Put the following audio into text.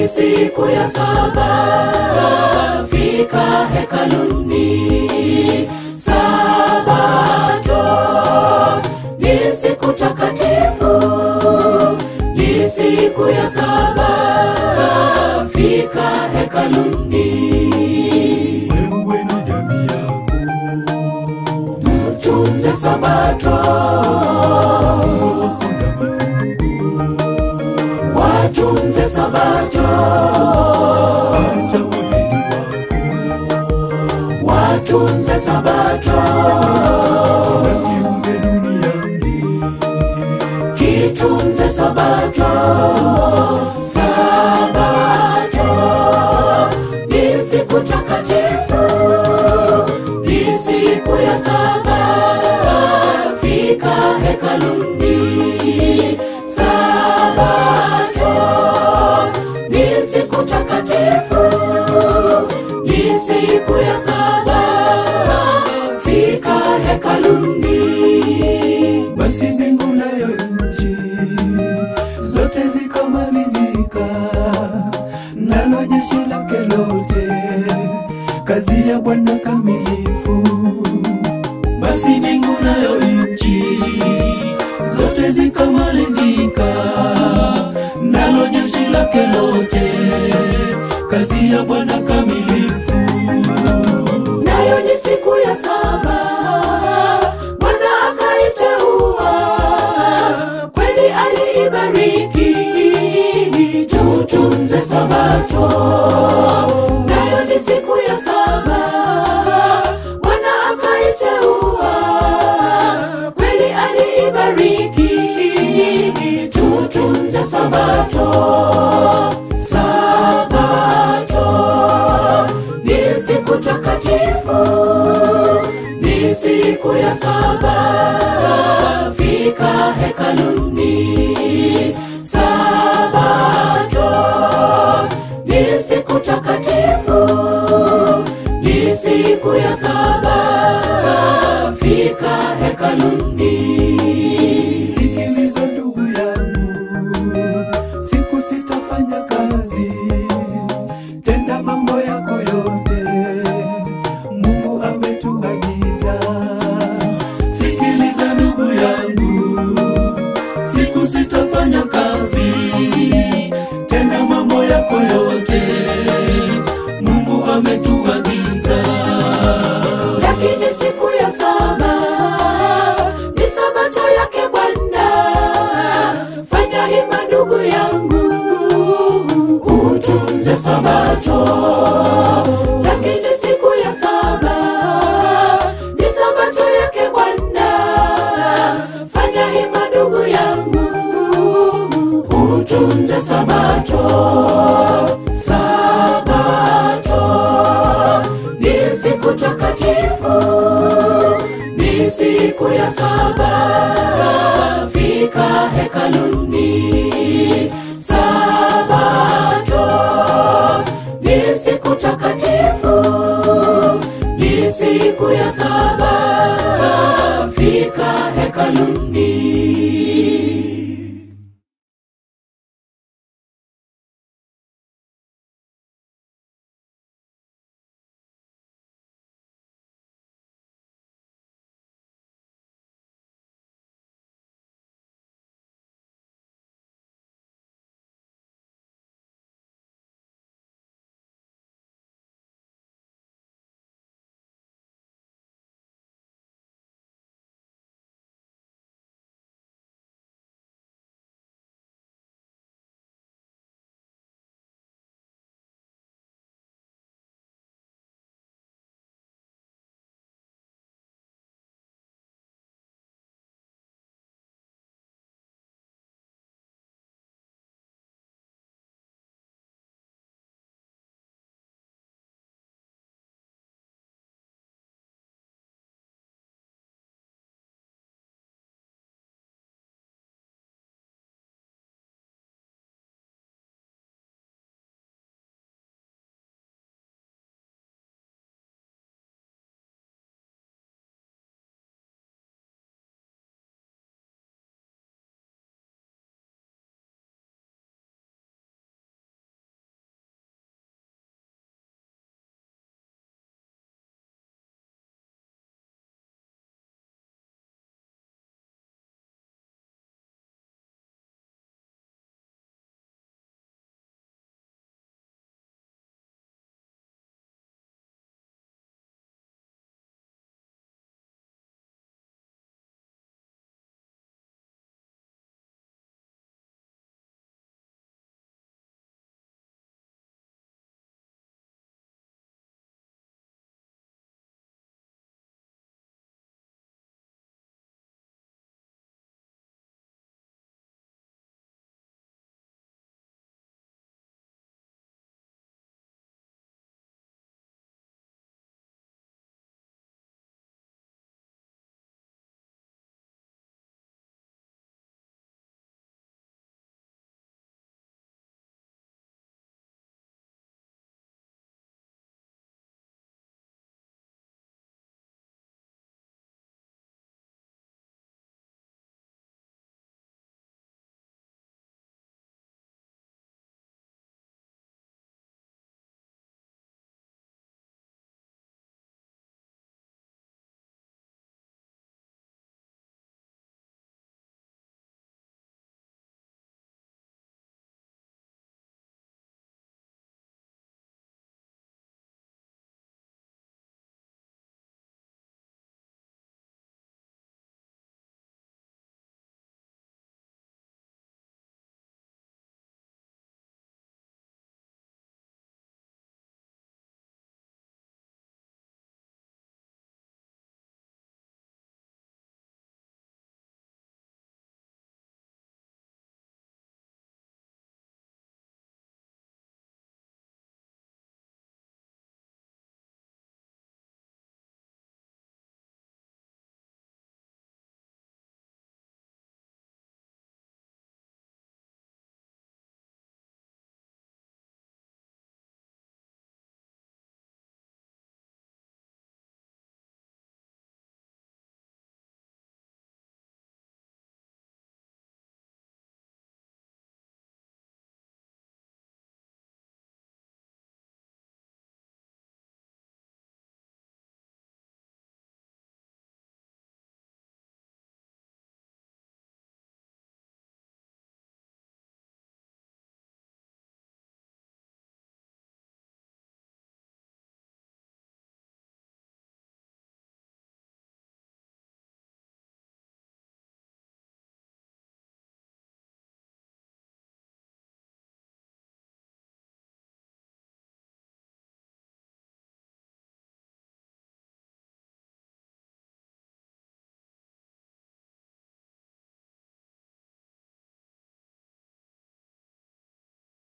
ni siku ya saba fika hekaluni sabato ni siku takatifu ni siku ya saba fika hekaluni wewe na jamii yako tunze sabato wako na mifugo watunze sabato hata wageni wako watunze sabato na kiumbe duniani kitunze sabato sabato ni siku takatifu ni siku ya saba fika hekaluni sabato ni siku takatifu ni siku ya saba fika hekaluni basi mbingu nayo nchi zote zikamalizika nalo jeshi lake lote kazi ya bwana kamilifu basi mbingu nayo nchi zote zikamalizika nalo jeshi lake lote kazi ya bwana kamilifu nayo ni siku ya saba bwana akaiteua kweli aliibariki tutunze sabato nayo ni siku ya saba bwana akaiteua kweli aliibariki tutunze sabato sabato ni siku takatifu ni siku ya saba fika hekaluni sabato ni siku takatifu ni siku ya saba fika hekaluni Sikiliza ndugu yangu, siku sitafanya kazi, tenda mambo yako yote, Mungu ametuagiza. Sikiliza ndugu yangu, siku sitafanya kazi, tenda mambo yako yote, Mungu ametuagiza. lakini siku ya saba ni sabato yake Bwana. Fanya hima ndugu yangu, utunze sabato. Lakini siku ya saba ni sabato yake Bwana. Fanya hima ndugu yangu, utunze sabato. Sabato ni siku takatifu, ni siku ya saba fika hekaluni. Sabato ni siku takatifu, ni siku ya saba fika hekaluni.